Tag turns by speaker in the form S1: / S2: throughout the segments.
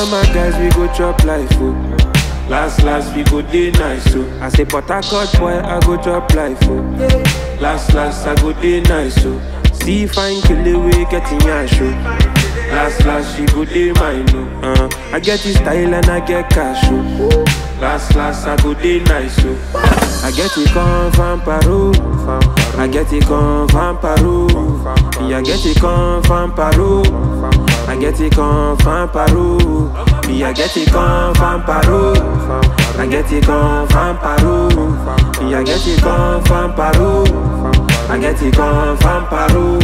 S1: of my guys, we go chop life, oh. Last, last, we go day nice, oh. I say, but I cut boy, I go chop life, oh. Last, last, I go day nice, oh. See fine kill we getting your show. Last, last, she go day mine, oh. Uh, I get this style and I get cash, oh. Last, last, I go day nice, oh. I get it come from Peru. I get it come from Peru. Yeah, I get it come from Peru. I get it come from Peru. Yeah, I get it come from Peru. I get it come from Peru. Yeah, I get it come from Peru. I get it come from Peru.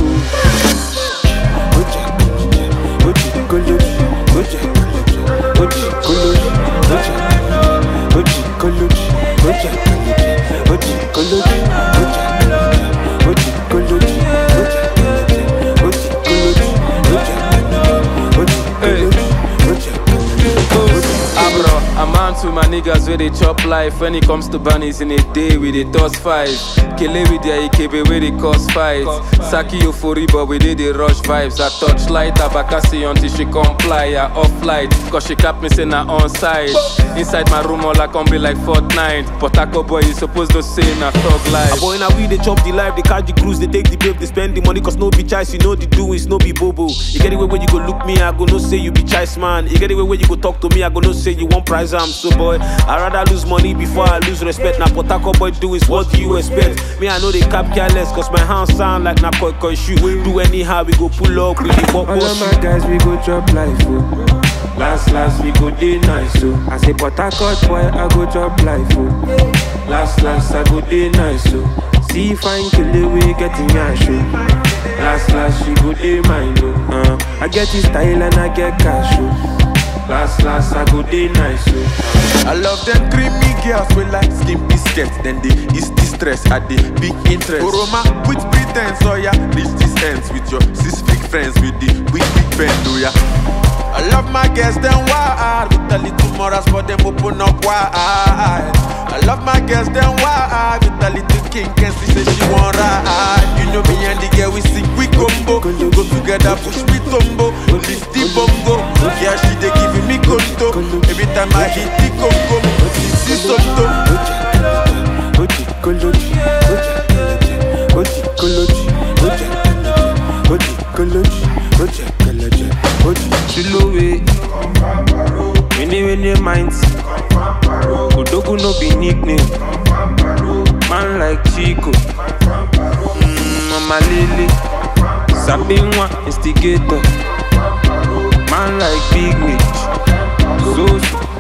S2: Abro, I'm on to my niggas where they chop life. When it comes to bunnies in a day, we they toss five. Kele with their IKB where they cause fight. Saki euphoria, but we did the rush vibes. I touch light, abakasi until she comply. I off light, cause she cap me say na on side. Inside my room, all I can be like Fortnite. But Taco boy, you supposed to say na thug life.
S3: Boy, now we they chop the life, they catch the cruise, they take the babe, they spend the money, cause no be choice, you know the doings, no be bobo. You get it way where you go look me, I go no say you be choice man. You get it way where you go talk to me, I go no say you want prize, I'm so boy. I rather lose money before I lose respect. Now, what Taco boy do is what do you expect? Me, I know they cap careless, cause my hands sound like na koi koi shoe. Do anyhow, we go pull up, we the pop
S1: All of my guys, we go chop life, oh. Last, last, we go day nice, oh. I say, but I cut boy, I go chop life, oh. Last, last, I go day nice, oh. See fine kill we getting your show. Last, last, she go day mine, oh. Uh, I get this style and I get cash, oh. Last, last, I go day nice, oh.
S4: I love them creamy girls with like skin biscuits. Then they is distress at the big interest. Oroma with pretense, oh yeah. Reach this ends with your six big friends with the big big bend, oh yeah. I love my girls, them wild With a little morals for them open up wide I love my girls, them wild With a little king and she say she want ride You know me and the girl, we sing, we combo Go together, push me tumbo Lift the bongo Yeah, she they giving me conto Every time I hit the congo This is something
S1: Chilowe, many many minds. Odogu no be nickname. Man like Chico, mm, Mama Lily, Sabinwa instigator. Man like Big Mitch, Zosu,